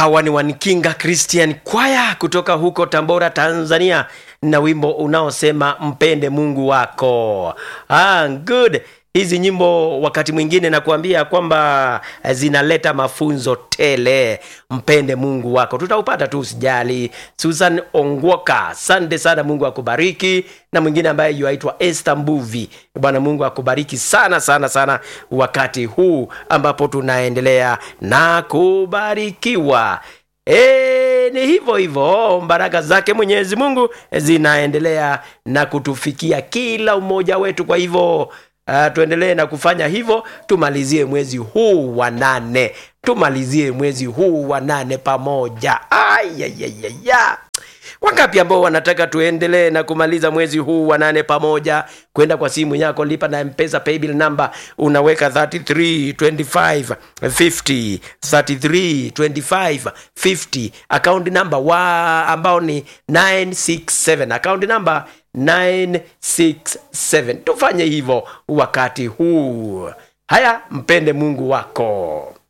hawa ni wanikinga christian kwaya kutoka huko tambora tanzania na wimbo unaosema mpende mungu wako ah, good hizi nyimbo wakati mwingine nakuambia kwamba eh, zinaleta mafunzo tele mpende mungu wako tutaupata tu usijali susan ongwoka asante sana mungu akubariki na mwingine ambaye yuaitwa este mbuvi bwana mungu akubariki sana sana sana wakati huu ambapo tunaendelea na kubarikiwa E, ni hivyo hivyo baraka zake mwenyezi mungu zinaendelea na kutufikia kila mmoja wetu kwa hivyo uh, tuendelee na kufanya hivyo tumalizie mwezi huu wa nane tumalizie mwezi huu wa nane pamoja ayayayaya wangapi ambao wanataka tuendelee na kumaliza mwezi huu wa nane pamoja kwenda kwa simu yako lipa na mpesa paybill number unaweka 3325 50 3325 50 account number wa ambao ni 967 account number 967 tufanye hivyo wakati huu haya mpende mungu wako